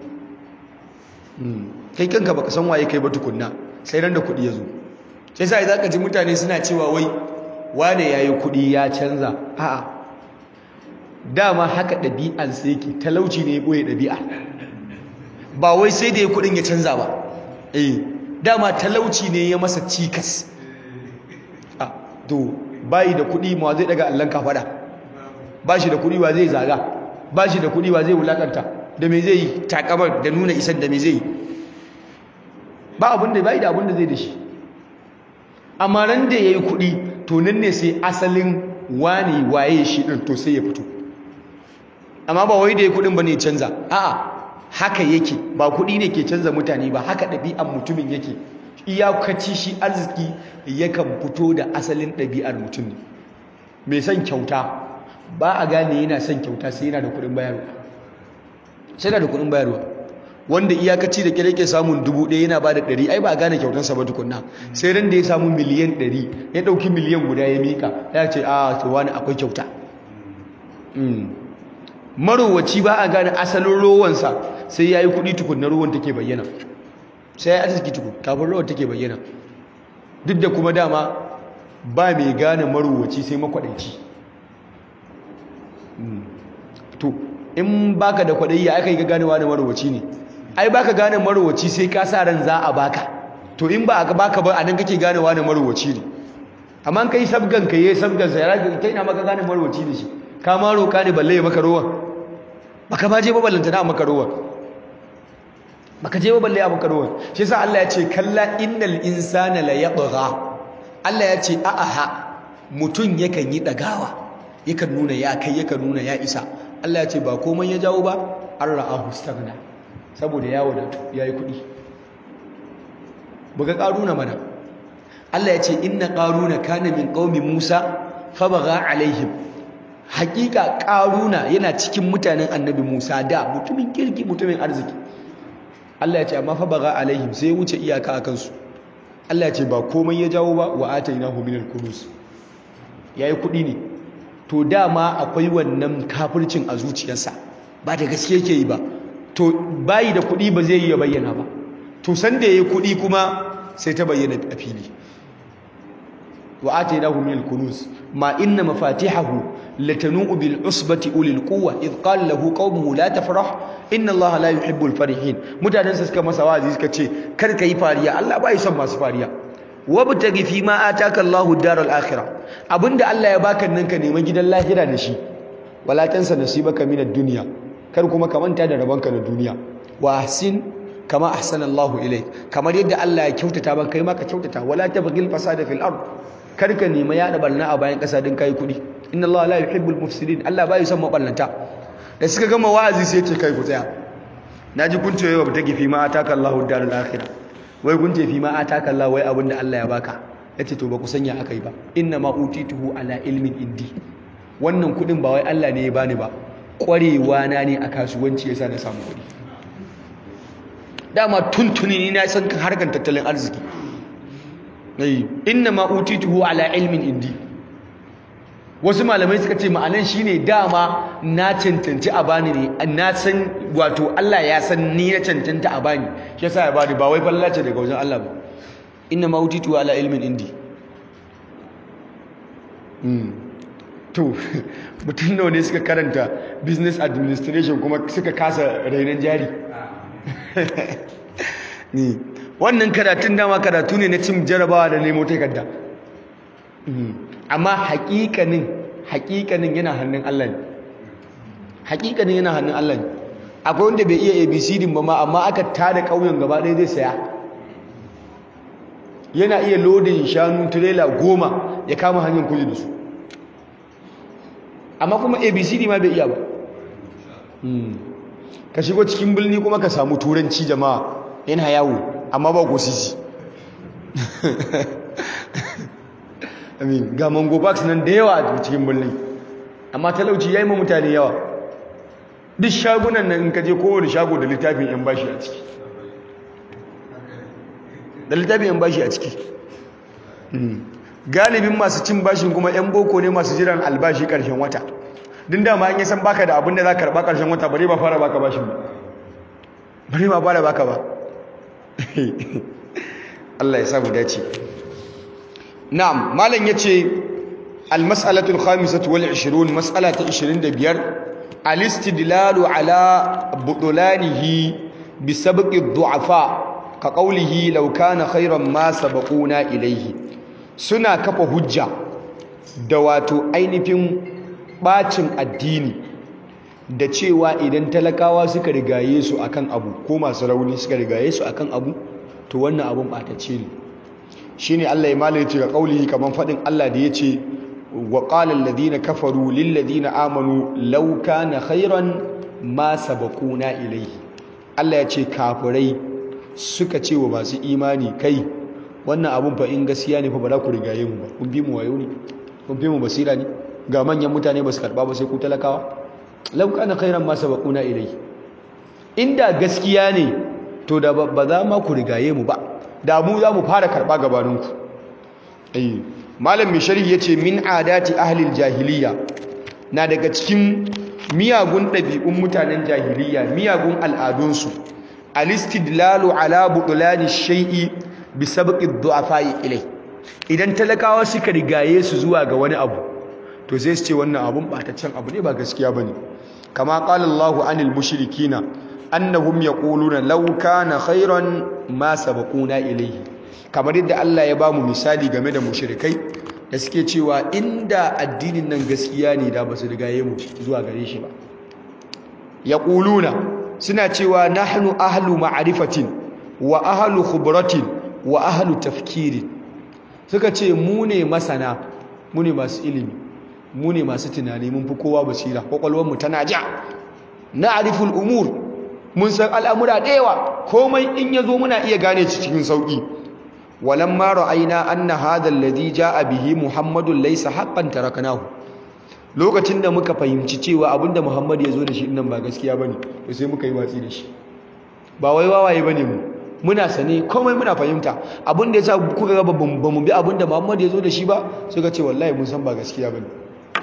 kai kanka baka san waye kai ba tukunna sai ran da kudi ya zo sai sai zaka ji mutane suna cewa wai wane yayi kudi ya canza a'a dama haka ɗabi'an sai yake talauci ne ya boye ɗabi'a ba wai sai da ya kudin ya canza ba eh dama talauci ne ya masa cikas a to bayi da kudi ma zai daga allon kafada ba shi da kudi wa zai zaga ba shi da kudi wa zai wulakanta da me zai yi takamar da nuna isan da me zai yi ba abin da bai da abin da zai da shi amma ran da ya yi kudi to nan ne sai asalin wani waye shi ɗin to sai ya fito amma ba wai da ya kudin ba ne canza a'a haka yake ba kudi ne ke canza mutane ba haka ɗabi'an mutumin yake iyakaci shi arziki yakan fito da asalin ɗabi'ar mutum ne mai son kyauta ba a gane yana son kyauta sai yana da kudin bayarwa sai yana da kudin bayarwa wanda iyakaci da kire ke samun dubu ɗaya yana ba da ɗari ai ba a gane kyautansa ba tukunna sai ran da ya samu miliyan ɗari ya ɗauki miliyan guda ya miƙa ya ce a to wani akwai kyauta marowaci ba a gane asalin rowansa sai ya yi kuɗi tukunna rowan take bayyana sai ya yi arziki tukun kafin rowan take bayyana duk da kuma dama ba mai gane marowaci sai makwaɗanci to in baka da kwaɗayi ya aka yi ga ganewa da marowaci ne ai baka gane marowaci sai ka sa ran za a baka to in ba a baka ba a nan kake ganewa da marowaci ne amma kai sabgan ka yi sabgan sa ya kai na maka gane marowaci ne shi ka ma roƙa ne balle ya maka rowa baka ma je ba ballanta na maka rowa baka je ba balle ya maka rowa shi yasa Allah ya ce kalla innal insana la yatgha Allah ya ce a'aha mutum yakan yi dagawa yakan nuna ya kai yakan nuna ya isa Allah ya ce ba komai ya jawo ba an ra'ahu staghna saboda ya wadatu yayi kuɗi buga karuna mana Allah ya ce inna qaruna kana min qaumi Musa fabagha alaihim hakika karuna yana cikin mutanen annabi Musa da mutumin kirki mutumin arziki Allah ya ce amma fabagha alaihim sai wuce iyaka akan su Allah ya ce ba komai ya jawo ba wa atainahu minal kunuz yayi kuɗi ne to dama akwai wannan kafircin a zuciyarsa ba da gaske yake yi ba to bayi da kuɗi ba zai yi ya bayyana ba to san da yayi kuɗi kuma sai ta bayyana a fili wa atainahu minal kunuz ma inna mafatihahu latanu bil usbati ulil quwwa id qala lahu qaumuhu la tafrah inna allaha la yuhibbul farihin mutanen sa suka masa wazi suka ce kar kai fariya Allah bai son masu fariya wabtaghi fi ma ataka Allahu daral akhirah abinda Allah ya baka nan ka neman gidan lahira da shi wala tansa nasibaka minad dunya kar kuma ka manta da rabanka na duniya wa ahsin kama ahsana Allahu ilayk kamar yadda Allah ya kyautata ba kai ma ka kyautata wala tabghil fasada fil ard kar ka nema yada barna a bayan kasa din kai kudi inna Allah la yuhibbul mufsidin Allah bai son maballanta da suka gama wa'azi sai ce kai ku tsaya naji kun ce yau ba ta gifi ma ataka Allahu daral akhirah wai kun ce fi ma ataka Allah wai abinda Allah ya baka yace to ba ku sanya akai ba inna ma utituhu ala ilmin indi wannan kudin ba wai Allah ne ya bani ba kwarewa na ne a kasuwanci yasa na samu kudi dama tuntuni ni na san harkar tattalin arziki ai inna ma utituhu ala ilmin indi wasu malamai suka ce ma'anan shine dama na cancanci a bani ne na san wato Allah ya san ni na cancanta a bani shi yasa ya bani ba wai fallace daga wajen Allah ba inna ma utitu ala ilmin indi to mutum nawa ne suka karanta business administration kuma suka kasa rainon jari ni wannan karatun dama karatu ne na cin jarabawa da nemo takarda amma hakikanin hakikanin yana hannun Allah ne hakikanin yana hannun Allah ne akwai wanda bai iya abcd ba ma amma aka tada ƙauyen gaba ɗaya zai saya yana iya lodin shanu tirela goma ya kama hanyar kuji da su amma kuma abcd ma bai iya ba ka shigo cikin birni kuma ka samu turanci jama'a yana yawo amma ba ko sisi amin ga mango box nan da yawa a cikin birni amma talauci ya yi ma mutane yawa duk shagunan nan in ka je kowane shago da littafin yan bashi a ciki da littafin yan bashi a ciki galibin masu cin bashin kuma yan boko ne masu jiran albashi karshen wata din dama an yi san baka da abin da za ka karba karshen wata bare ba fara baka bashin ba bare ba fara baka ba Allah ya samu dace na'am malam yace al-mas'alatu al-khamisatu wal 20 mas'ala ta 25 al-istidlalu ala budulanihi bi sabqi ad-du'afa ka qawlihi law kana khayran ma sabaquna ilayhi suna kafa hujja da wato ainihin bacin addini da cewa idan talakawa suka rigaye su akan abu ko masu rauni suka rigaye su akan abu to wannan abun batacce ne shine Allah ya malai ce ga kaulihi kaman fadin Allah da yace wa qala alladhina kafaru lil ladina amanu law kana khairan ma sabaquna ilayhi Allah ya ce kafirai suka ce wa masu imani kai wannan abun fa in gaskiya ne fa ba za ku rigaye mu ba kun bi mu wayo ne kun bi mu basira ne ga manyan mutane ba su karba ba sai ku talakawa law kana khairan ma sabaquna ilayhi inda gaskiya ne to da ba za ma ku rigaye mu ba da mu za mu fara karɓa gabaninku eh malam mai sharhi yace min adati ahlil jahiliya na daga cikin miyagun ɗabi'un mutanen jahiliya miyagun al'adunsu alistidlalu ala butulani shay'i bi sabqi du'afai ilai idan talakawa suka rigaye su zuwa ga wani abu to sai su ce wannan abun bataccen abu ne ba gaskiya bane kama qala Allahu anil mushrikina annahum yaquluna law kana khairan ma sabaquna ilayhi kamar yadda Allah ya bamu misali game da mushrikai da suke cewa inda addinin nan gaskiya ne da basu rigaye mu zuwa gare shi ba yaquluna suna cewa nahnu ahlu ma'rifatin wa ahlu khubratin wa ahlu tafkirin suka ce mu ne masana mu ne masu ilimi mu ne masu tunani mun fi kowa basira kwakwalwar mu tana ja na'riful umur mun san al'amura da yawa komai in yazo muna iya gane shi cikin sauki walamma ra'ayna anna hadha alladhi ja'a bihi muhammadun laysa haqqan taraknahu lokacin da muka fahimci cewa abinda muhammad ya zo da shi nan ba gaskiya bane to sai muka yi watsi da shi ba wai wawaye bane mu muna sane komai muna fahimta abinda yasa kuka ga ba mu bi abinda muhammad ya zo da shi ba suka ce wallahi mun san ba gaskiya bane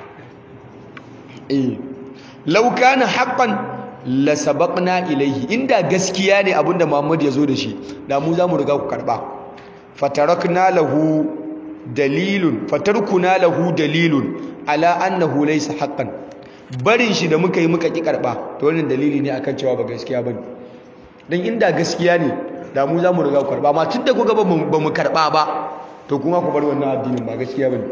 eh law kana haqqan la sabaqna ilayhi inda gaskiya ne abinda muhammad ya zo da shi da mu za mu riga ku karba fatarakna lahu dalilun fatarkuna lahu dalilun ala annahu laysa haqqan barin shi da muka yi muka ki karba to wannan dalili ne akan cewa ba gaskiya bane dan inda gaskiya ne da mu za mu riga ku karba amma tunda kuga ba mu karba ba to kuma ku bar wannan addinin ba gaskiya bane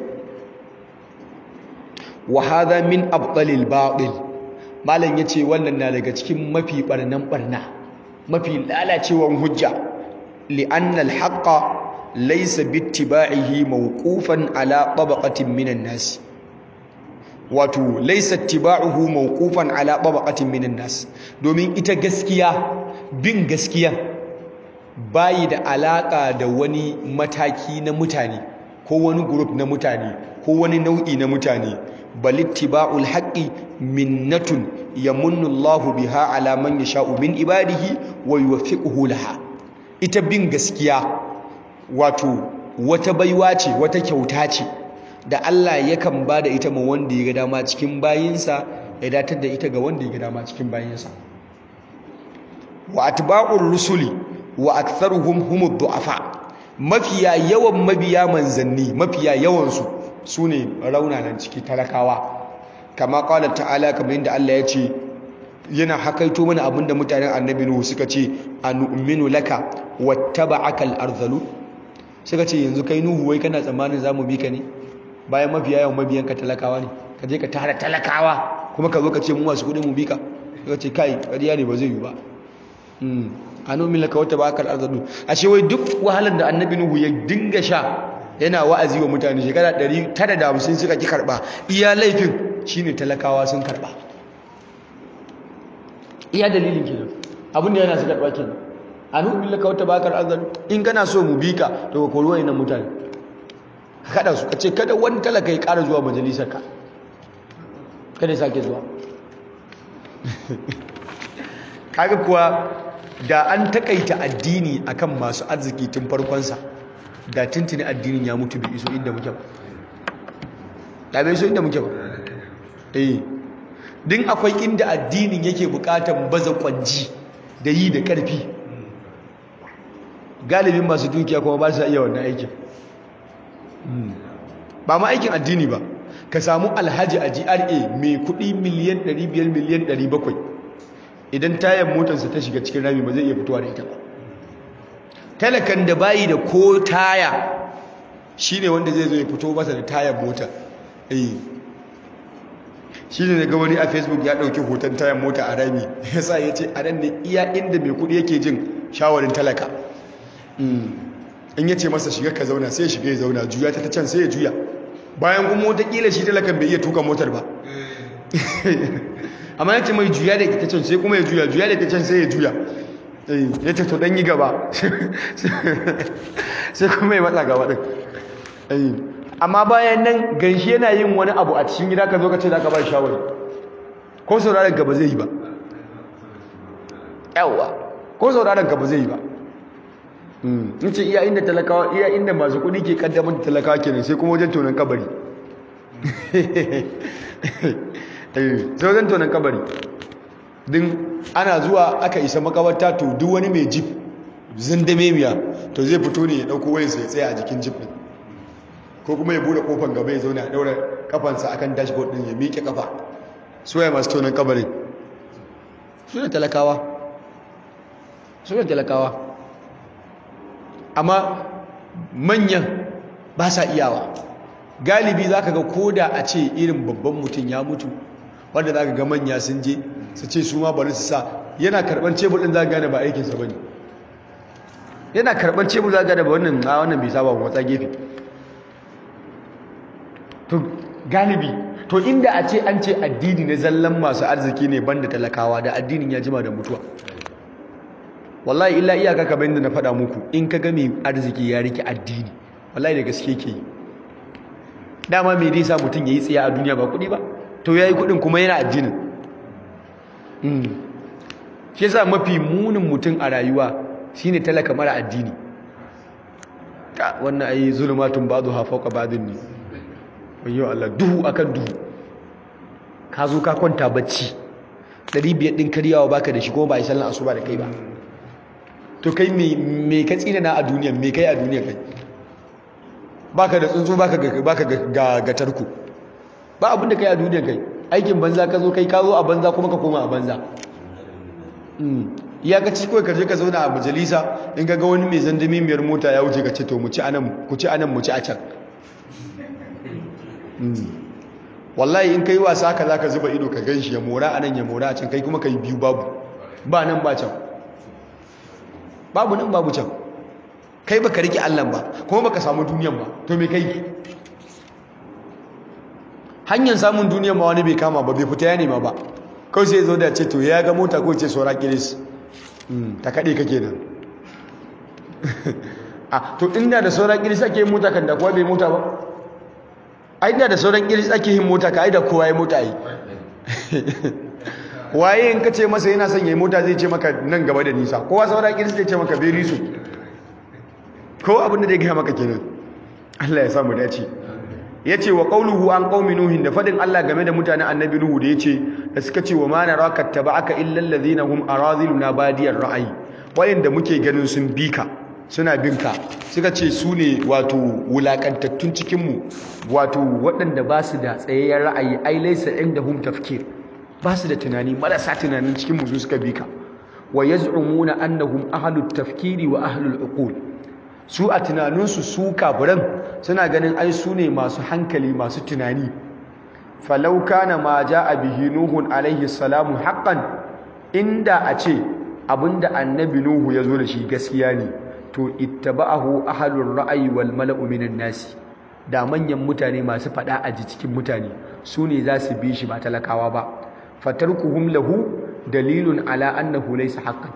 wa hadha min abdalil batil malam yace wannan na daga cikin mafi barnan barna mafi lalacewan hujja li'anna al-haqqa laysa bittiba'ihi mawqufan ala tabaqatin minan nas wato laysa ittiba'uhu mawqufan ala tabaqatin minan nas domin ita gaskiya bin gaskiya bayi da alaka da wani mataki na mutane ko wani group na mutane ko wani nau'i na mutane bal ittiba'ul haqqi minnatun yamunnu Allahu biha ala man yasha'u min ibadihi wa yuwaffiquhu laha ita bin gaskiya wato wata baiwa ce wata kyauta ce da Allah yakan ba da ita ma wanda ya ga dama cikin bayinsa ya datar da ita ga wanda ya ga dama cikin bayinsa wa atba'ur rusuli wa aktharuhum humud du'afa mafiya yawan mabiya manzanni mafiya yawan su sune raunanan ciki talakawa kama qala ta'ala kamar yadda Allah ya ce yana hakaito mana abinda mutanen annabi Nuhu suka ce anu'minu laka wattaba'aka al-ardhalu suka ce yanzu kai Nuhu wai kana tsammanin zamu bi ka ne bayan mafiya yawan mabiyanka talakawa ne ka je ka tara talakawa kuma ka zo ka ce mu masu kudi mu bi ka suka ce kai ƙarya ne ba zai yi ba anu'minu laka wattaba'aka al-ardhalu ashe wai duk wahalar da annabi Nuhu ya dinga sha yana wa'azi wa mutane shekara 950 suka ki karba iya laifin shine talakawa sun karba iya dalilin kenan abin da yana su karɓa kenan anu billaka wata bakar azal in kana so mu bi ka to ka kori wayannan mutane kada su kace kada wani talaka ya ƙara zuwa majalisar ka kada ya sake zuwa kaga kuwa da an takaita addini akan masu arziki tun farkon sa da tuntuni addinin ya mutu bai iso inda muke ba da bai iso inda muke ba eh din akwai inda addinin yake bukatan baza kwanji da yi da karfi galibin masu dukiya kuma ba su iya wannan aikin ba ma aikin addini ba ka samu alhaji a GRA mai kudi miliyan 500 miliyan 700 idan tayan motarsa ta shiga cikin rami ba zai iya fitowa da ita ba talakan da bayi da ko taya shine wanda zai zo ya fito masa da tayan mota eh shi ne daga wani a facebook ya ɗauki hoton tayan mota a rami ya sa ya ce a nan ne iya inda mai kudi yake jin shawarin talaka in ya ce masa shiga ka zauna sai ya shiga ya zauna juya ta ta can sai ya juya bayan kuma watakila shi talakan bai iya tuka motar ba amma ya ce mai juya da ita can sai kuma ya juya juya da ita can sai ya juya ya ce to dan yi gaba sai kuma ya matsa gaba ɗin amma bayan nan ganshi yana yin wani abu a cikin gida ka zo ka ce za ka ba shawari ko sauraron ka ba zai yi ba yawa ko sauraron ka ba zai yi ba in ce iya inda talakawa iya inda masu kuɗi ke kaddamar da talakawa kenan sai kuma wajen tonon kabari sai wajen tonon kabari din ana zuwa aka isa makabarta to duk wani mai jif zindame miya to zai fito ne ya ɗauko wayansa ya tsaya a jikin jif ɗin ko kuma ya bude kofan gaba ya zauna a ɗaura kafansa akan dashboard ɗin ya miƙe kafa suwaye masu tonon kabarin suna talakawa suna talakawa amma manyan ba sa iyawa galibi za ka ga koda a ce irin babban mutum ya mutu wanda za ka ga manya sun je su ce su ma bari su sa yana karɓar cebur ɗin za ka gane ba aikinsa ba ne yana karɓar cebur za ka gane ba wannan a wannan bai saba matsa gefe to galibi to inda a ce an ce addini na zallan masu arziki ne banda talakawa da addinin ya jima da mutuwa wallahi illa iyaka kamar yadda na faɗa muku in ka ga mai arziki ya rike addini wallahi da gaske ke yi dama mai dai sa mutum ya yi tsaye a duniya ba kuɗi ba to ya yi kuɗin kuma yana addinin shi sa mafi munin mutum a rayuwa shine talaka mara addini ta wannan ayi zulmatun ba'du ha fawqa ba'din ne wayyo Allah duhu akan duhu ka zo ka kwanta bacci 500 din karyawa baka da shi kuma ba yi sallan asuba da kai ba to kai me ka tsina na a duniya me kai a duniya kai baka da tsuntsu baka ga baka ga ga tarko ba abin da kai a duniya kai aikin banza ka zo kai ka zo a banza kuma ka koma a banza ya ga ci kawai ka je ka zauna a majalisa in ga wani mai zandami miyar mota ya wuce ka ce to mu ci anan ku ci anan mu ci a can wallahi in kai wasa haka zaka zuba ido ka ganshi ya mora anan ya mora a can kai kuma kai biyu babu ba nan ba can babu nan babu can kai baka rike Allah ba kuma baka samu duniyan ba to me kai hanyar samun duniyan ma wani bai kama ba bai fita ya nema ba kawai sai zo da ce to ya ga mota ko ce saura kiris ta kaɗe ka kenan a to inda da sauran kiris ake yin mota kan da kowa bai mota ba a inda da sauran kiris ake yin mota ka aida kowa ya mota yi waye in ka ce masa yana son ya yi mota zai ce maka nan gaba da nisa kowa sauran kiris zai ce maka very soon ko abin da zai gaya maka kenan Allah ya samu dace ya ce wa ƙauluhu an ƙaumi nuhin da faɗin Allah game da mutanen annabi nuhu da ya ce da suka ce wa mana raka taba aka illal ladhina hum araziluna badiyar ra'ayi wayanda muke ganin sun bi ka suna bin ka suka ce su ne wato wulakantattun cikin mu wato waɗanda ba su da tsayayyen ra'ayi ai laysa indahum tafkir ba su da tunani marasa tunanin cikin mu su suka bi ka wa yaz'umuna annahum ahlut tafkiri wa ahlul uqul su a tunaninsu su kafiran suna ganin ai su ne masu hankali masu tunani falau kana ma a bihi nuhun alaihi salamu haqqan inda a ce abinda annabi nuhu ya zo da shi gaskiya ne to ittaba'ahu ahlur ra'ayi wal mala'u minan nasi da manyan mutane masu fada a cikin mutane su ne za su bi shi ba talakawa ba fatarkuhum lahu dalilun ala annahu laysa haqqan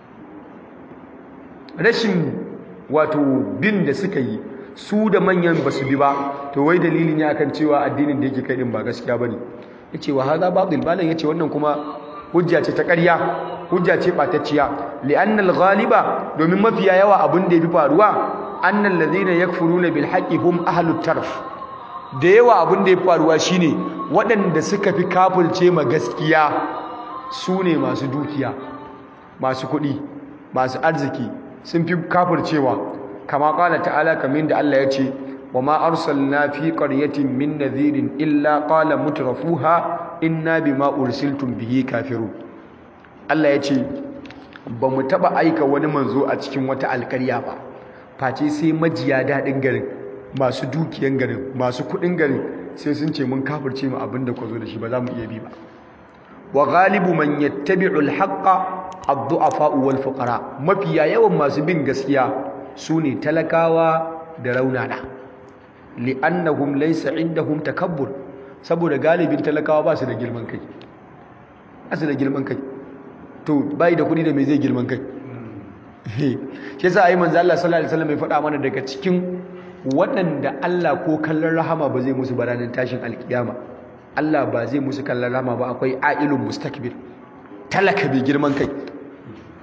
rashin wato bin da suka yi su da manyan basu bi ba to wai dalili ne akan cewa addinin da yake kai din ba gaskiya bane yace wa hadha batil balan yace wannan kuma hujja ce ta ƙarya hujja ce batacciya li'anna al-ghaliba domin mafiya yawa abin da yafi faruwa annal ladhina yakfuruna bil haqqi hum ahlut tarf da yawa abin da yafi faruwa shine waɗanda suka fi kafirce ma gaskiya su ne masu dukiya masu kuɗi masu arziki sun fi kafircewa kama kala ta'ala kamin da Allah ya ce wa ma arsalna fi qaryatin min nadhirin illa qala mutrafuha inna bima ursiltum bihi kafirun Allah ya ce ba mu taba aika wani manzo a cikin wata alƙarya ba face sai majiya dadin garin masu dukiyan garin masu kudin garin sai sun ce mun kafirce mu abinda ku zo da shi ba za mu iya bi ba wa ghalibu man yattabi'u al-haqqa ad-du'afa wal fuqara mafiya yawan masu bin gaskiya sune talakawa da raunana li'annahum laysa indahum takabbur saboda galibin talakawa ba su da girman kai ba su da girman kai to bai da kudi da me zai girman kai shi yasa ayi manzo Allah sallallahu alaihi wasallam ya faɗa mana daga cikin waɗanda Allah ko kallon rahama ba zai musu baranin tashin alkiyama Allah ba zai musu kallon rahama ba akwai ailun mustakbir talaka bai girman kai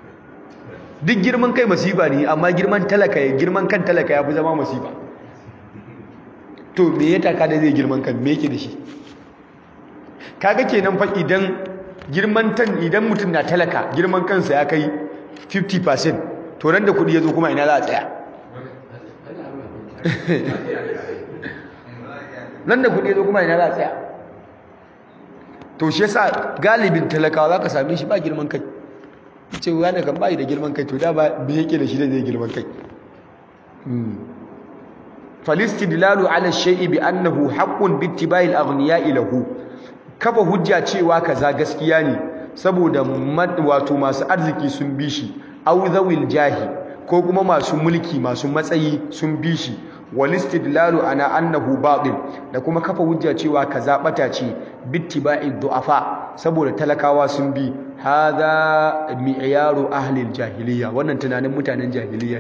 duk girman kai masifa ne amma girman talaka ya girman kan talaka ya fi zama masifa to me ya taka da zai girman kan me yake da shi kaga kenan fa idan girman tan idan mutum na talaka girman kansa ya kai 50% to ran da kudi ya zo kuma ina za a tsaya nan da kudi ya zo kuma ina za a tsaya to shi yasa galibin talakawa za ka same shi ba girman kai ce wani kan bayi da girman kai to da ba me yake da shi da zai girman kai falistidlalu ala shay'i bi annahu haqqun bi ittiba'i al-aghniya'i lahu kafa hujja cewa kaza gaskiya ne saboda wato masu arziki sun bi shi aw zawil jahi ko kuma masu mulki masu matsayi sun bi shi walistidlalu ana annahu batil da kuma kafa hujja cewa kaza bata ce bittiba'i du'afa saboda talakawa sun bi hadha mi'yaru ahli al-jahiliya wannan tunanin mutanen jahiliya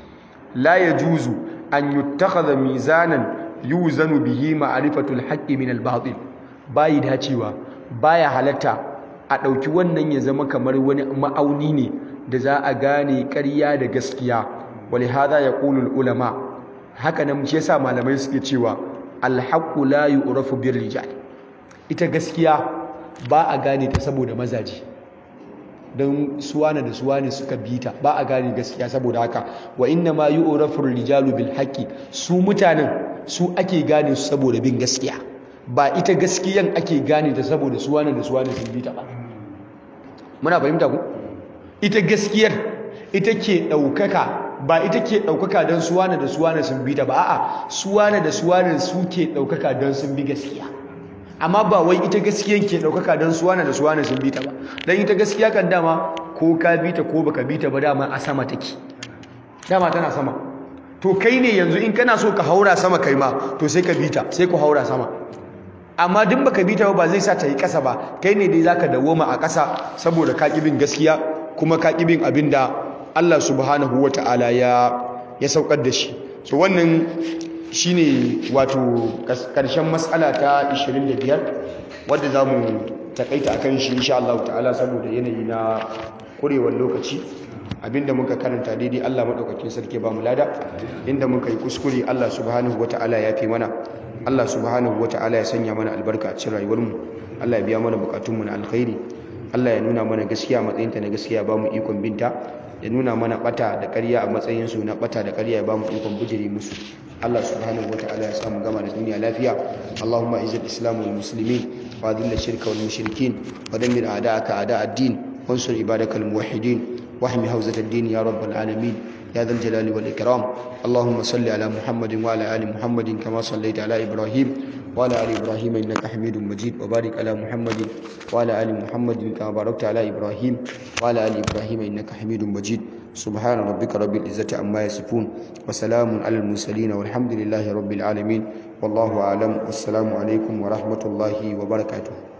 la yajuzu an yuttakhadha mizanan yuzanu bihi ma'rifatul haqqi min al-batil bayi dacewa baya halatta a ɗauki wannan ya zama kamar wani ma'auni ne da za a gane ƙarya da gaskiya wali hada ya ƙulul ulama haka nan shi yasa malamai suke cewa alhaqqu la yu'rafu bir rijal ita gaskiya ba a gane ta saboda mazaji don suwana da suwane suka bita ba a gane gaskiya saboda haka wa inna ma yu'rafu rijalu bil haqqi su mutanen su ake gane su saboda bin gaskiya ba ita gaskiyan ake gane ta saboda suwane da suwane sun bita ba muna fahimta ku ita gaskiyar ita ke ɗaukaka ba ita ke ɗaukaka don suwane da suwane sun bita ba a'a suwane da suwane su ke ɗaukaka don sun bi gaskiya amma ba wai ita gaskiyan ke ɗaukaka don suwane da suwane sun bita ba don ita gaskiya kan dama ko ka bita ko baka bita ba dama a sama take dama tana sama to kai ne yanzu in kana so ka haura sama kai ma to sai ka bita sai ku haura sama amma duk baka bita ba zai sa ta yi ƙasa ba kai ne dai zaka dawoma a ƙasa saboda ka bin gaskiya kuma ka bin abin da Allah subhanahu wata'ala ya ya saukar da shi so wannan shine wato karshen matsala ta 25 wadda zamu takaita akan shi insha Allah ta'ala saboda yanayi na kurewar lokaci abinda muka karanta daidai Allah madaukakin sarki ba mu lada inda muka yi kuskure Allah subhanahu wata'ala ya fi mana Allah subhanahu wata'ala ya sanya mana albarka a cikin rayuwarmu Allah ya biya mana bukatunmu na alkhairi Allah ya nuna mana gaskiya a matsayinta na gaskiya ba mu ikon binta ya nuna mana bata da ƙarya a matsayin su na bata da ƙarya ya ba mu ikon bujire musu Allah subhanahu wata'ala ya samu gama da duniya lafiya Allahumma izzil islam wal muslimin wa adhil shirka wal mushrikin wa dammir a'da'aka a'da' ad-din wansur ibadakal muwahhidin واحمي حوزة الدين يا رب العالمين يا ذا الجلال والإكرام اللهم صل على محمد وعلى آل محمد كما صليت على إبراهيم وعلى آل إبراهيم إنك حميد مجيد وبارك على محمد وعلى آل محمد كما باركت على إبراهيم وعلى آل إبراهيم إنك حميد مجيد سبحان ربك رب العزة عما يصفون وسلام على المرسلين والحمد لله رب العالمين والله أعلم والسلام عليكم ورحمة الله وبركاته